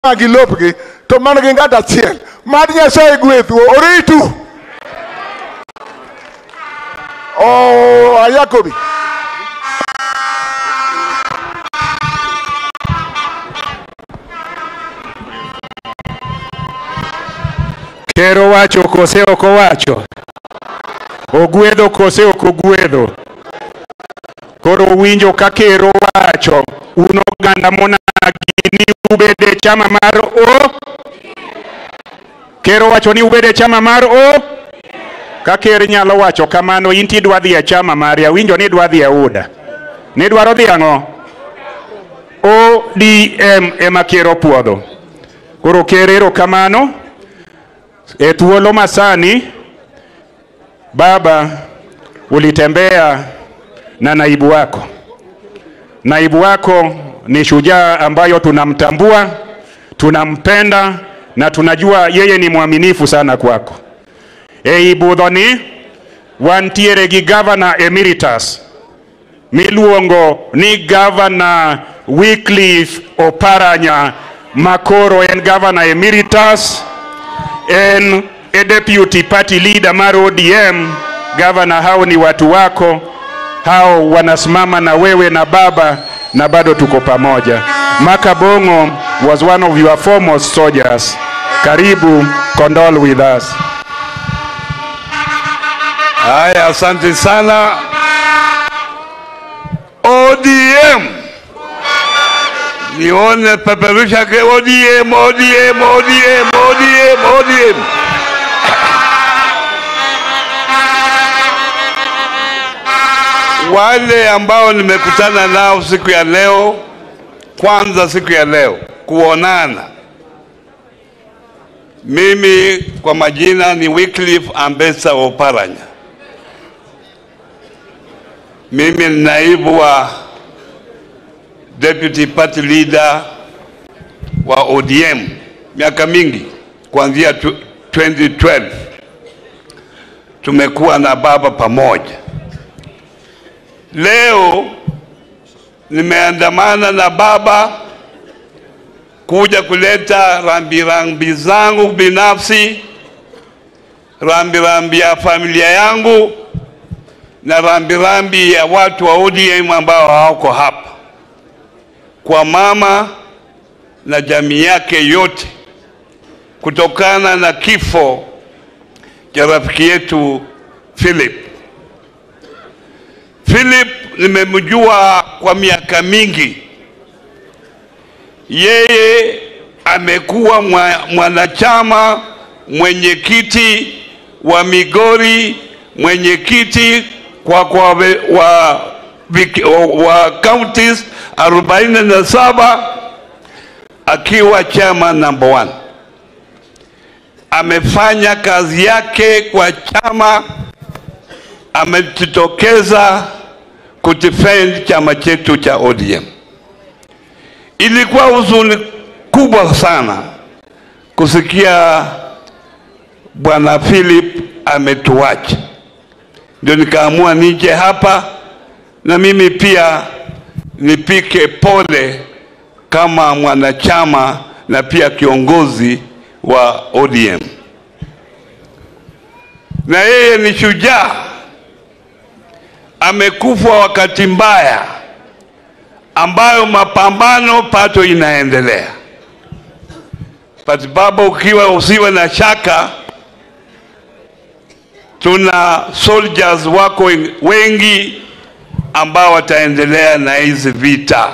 gi lopgi to man gi ng'ato achiel mad nyasaye gwedhu oritu oh, ayakobi Ker owacho kose ok owacho? Ogwedho kose ok ogwedho? Koro winjo ka ker owacho, un oganda monagi ni ubede chama mar O? Ker owacho ni ubede chama mar O? Ka ker nyalo wacho kamano, in tidwa dhi e chama mari, awinjo ni idwa dhi e UDA. Nidwaro dhi ang'o? ODM ema ker opuodho. Koro ker erokamano. E thuolo masani baba ulitembea na naibu wako. Naibu wako ni shujaa ambayo tunamtambua, tunampenda na tunajua yeye ni mwaminifu sana kwako. Ei budhoni wantiere gi governor emeritus miluongo ni governor Wycliffe Oparanya makoro en governor emeritus en e deputy party leader mar ODM. Gavana, hao ni watu wako, hao wanasimama na wewe na baba, na bado tuko pamoja. Makabongo was one of your foremost soldiers. Karibu, condole with us. Haya, asante sana. ODM, nione peperusha ke ODM, ODM, ODM, ODM, ODM. Wale ambao nimekutana nao siku ya leo, kwanza siku ya leo kuonana, mimi kwa majina ni Wycliffe Ambesa Oparanya. Mimi ni naibu wa deputy party leader wa ODM miaka mingi, kuanzia tu- 2012 tumekuwa na baba pamoja. Leo nimeandamana na baba kuja kuleta rambirambi zangu binafsi, rambirambi ya familia yangu na rambirambi ya watu wa ODM ambao hawako hapa, kwa mama na jamii yake yote, kutokana na kifo cha rafiki yetu Philip. Philip nimemjua kwa miaka mingi, yeye amekuwa mwa- mwanachama mwenyekiti wa Migori, mwenyekiti kwa, kwa we- wa, vik- wa, wa counties 47 akiwa chama number one. Amefanya kazi yake kwa chama, amejitokeza kudefend chama chetu cha ODM. Ilikuwa huzuni kubwa sana kusikia bwana Philip ametuacha, ndio nikaamua nije hapa na mimi pia nipike pole kama mwanachama na pia kiongozi wa ODM. Na yeye ni shujaa, amekufa wakati mbaya ambayo mapambano pato inaendelea. But baba, ukiwa usiwe na shaka, tuna soldiers wako wen- wengi ambao wataendelea na hizi vita.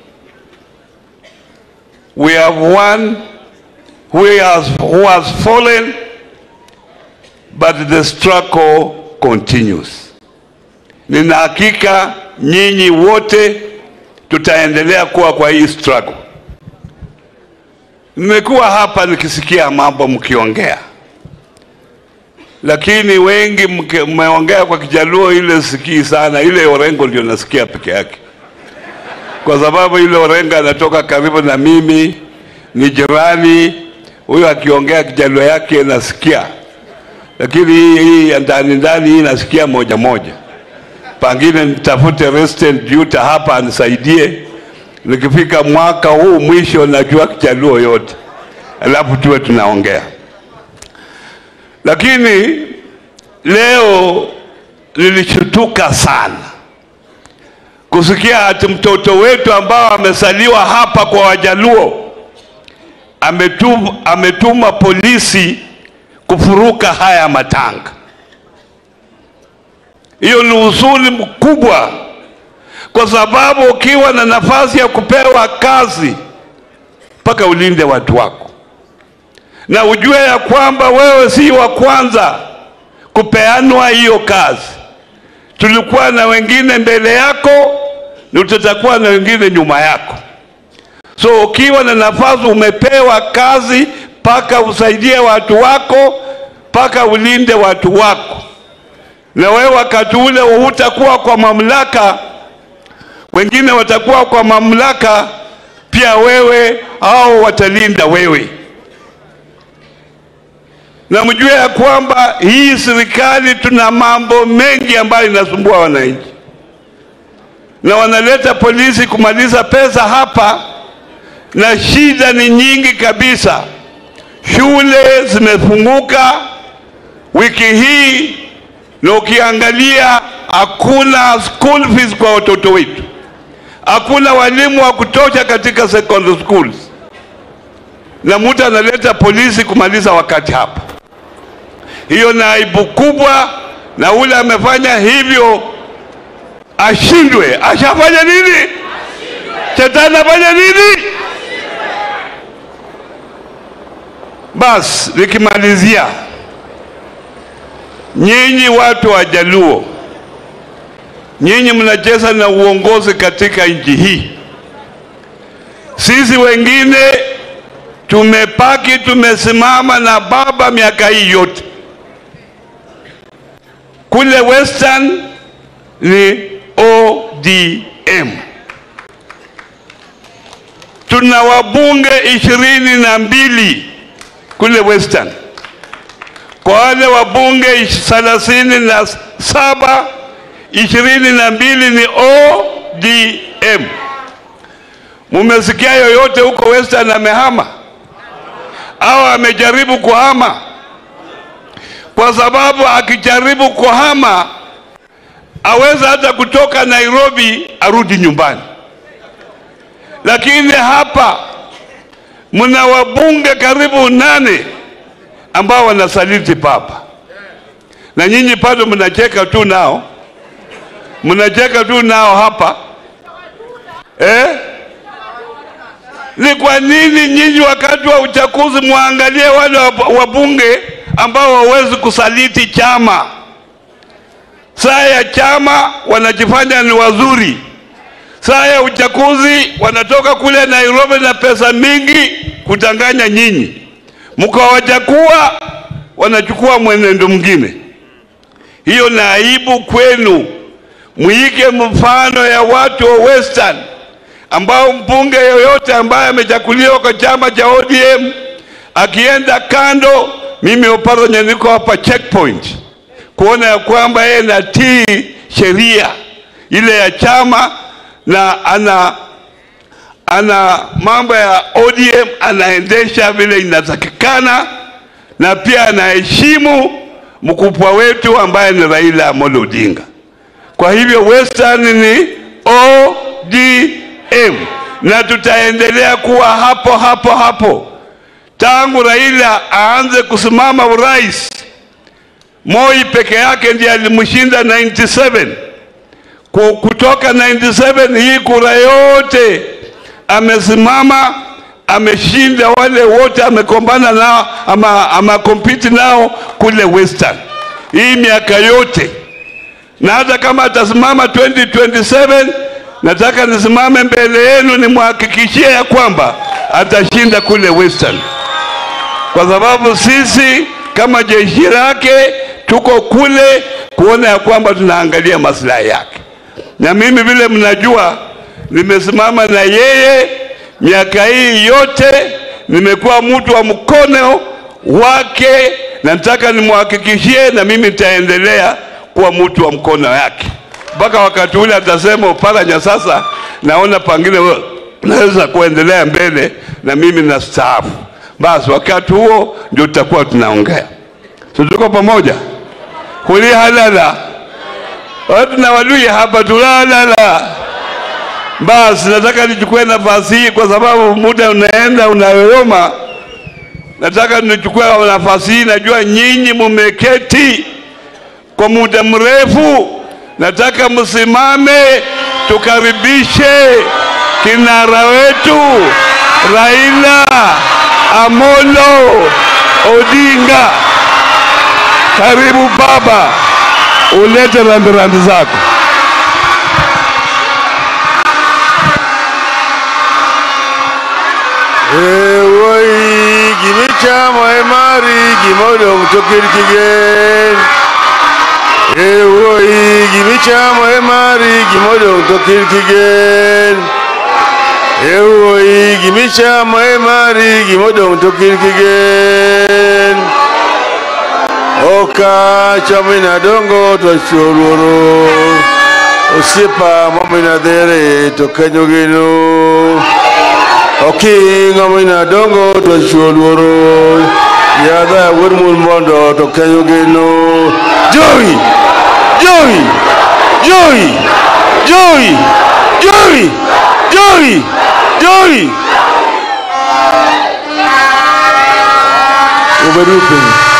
We have one who has, who has fallen but the struggle continues. Nina hakika nyinyi wote tutaendelea kuwa kwa hii struggle. Nimekuwa hapa nikisikia mambo mkiongea, lakini wengi mke- mmeongea kwa Kijaluo, ile sikii sana, ile Orengo ndio nasikia peke yake, kwa sababu ile Orengo anatoka karibu na mimi, ni jirani. Huyo akiongea Kijaluo yake nasikia, lakini hii hii ya ndani ndani hii nasikia moja moja. Pengine nitafute resident Juta hapa anisaidie, nikifika mwaka huu mwisho najua Kijaluo yote, alafu tuwe tunaongea. Lakini leo nilishutuka sana kusikia ati mtoto wetu ambao amesaliwa hapa kwa Wajaluo ametuma, ametuma polisi kufuruka haya matanga. Hiyo ni usuli mkubwa, kwa sababu ukiwa na nafasi ya kupewa kazi mpaka ulinde watu wako, na ujue ya kwamba wewe si wa kwanza kupeanwa hiyo kazi. Tulikuwa na wengine mbele yako na tutakuwa na wengine nyuma yako. So ukiwa na nafasi, umepewa kazi mpaka usaidie watu wako, mpaka ulinde watu wako, na wewe wakati ule hutakuwa kwa mamlaka, wengine watakuwa kwa mamlaka pia, wewe hao watalinda wewe na mjue ya kwamba hii serikali tuna mambo mengi ambayo inasumbua wananchi, na wanaleta polisi kumaliza pesa hapa, na shida ni nyingi kabisa. Shule zimefunguka wiki hii, na ukiangalia hakuna school fees kwa watoto wetu, hakuna walimu wa kutosha katika secondary schools, na mtu analeta polisi kumaliza wakati hapa hiyo ni aibu kubwa, na ule amefanya hivyo ashindwe. Ashafanya nini? Shetani afanya nini? Basi nikimalizia, nyinyi watu wa Jaluo, nyinyi mnacheza na uongozi katika nchi hii. Sisi wengine tumepaki tumesimama na baba miaka hii yote kule Western ni ODM. Tuna wabunge ishirini na mbili kule Western. Kwa wale wabunge thelathini na saba ishirini na mbili ni ODM. Mumesikia yoyote huko Western amehama au amejaribu kuhama? kwa sababu akijaribu kuhama aweza hata kutoka Nairobi arudi nyumbani. Lakini hapa mna wabunge karibu nane ambao wanasaliti papa, na nyinyi bado mnacheka tu nao, mnacheka tu nao hapa eh? Ni kwa nini nyinyi wakati wa uchaguzi muangalie wale wabunge ambao hawawezi kusaliti chama. Saa ya chama wanajifanya ni wazuri, saa ya uchaguzi wanatoka kule Nairobi na pesa mingi kutanganya nyinyi, mkawachakua wanachukua mwenendo mwingine. Hiyo ni aibu kwenu. Muige mfano ya watu wa Western ambao mbunge yoyote ambaye amechakuliwa kwa chama cha ODM akienda kando mimi Oparanya niko hapa checkpoint kuona ya kwamba yeye natii sheria ile ya chama na ana ana mambo ya ODM anaendesha vile inatakikana, na pia anaheshimu mkubwa wetu ambaye ni Raila Amolo Odinga. Kwa hivyo Western ni ODM na tutaendelea kuwa hapo hapo hapo tangu Raila aanze kusimama urais. Moi peke yake ndiye alimshinda 97. Kutoka 97 hii kura yote amesimama, ameshinda wale wote amekombana nao ama, ama compete nao kule Western hii miaka yote, na hata kama atasimama 2027 nataka nisimame mbele yenu nimhakikishie ya kwamba atashinda kule Western kwa sababu sisi kama jeshi lake tuko kule kuona ya kwamba tunaangalia maslahi yake, na mimi vile mnajua, nimesimama na yeye miaka hii yote, nimekuwa mtu wa mkono wake, na nataka nimhakikishie, na mimi nitaendelea kuwa mtu wa mkono yake mpaka wakati ule atasema Oparanya, sasa naona pangine naweza kuendelea mbele na mimi na staafu. Basi wakati huo ndio tutakuwa tunaongea. So tuko pamoja, kuli halala watu na Waluya hapa tulalala. Basi nataka nichukue nafasi hii kwa sababu muda unaenda unayoyoma. Nataka nichukue nafasi hii, najua nyinyi mumeketi kwa muda mrefu. Nataka msimame tukaribishe kinara wetu Raila Amolo Odinga. Karibu baba, ulete rambirambi zako. Ewoi gimichamo e mari gimodong' to kirkigen Ewoi gimichamo e mari gimodong' to kirkigen Ewoi gimichamo e mari gimodong' to kirkigen Oka chamina dongo to chuoluoro Osiepa mamina dhere to kanyo geno okinga mina dongo to chuo luoro yadha wuod mun mondo to kenyo geno jowi jowi jowi jowi jowi jowi jowi ubedu piny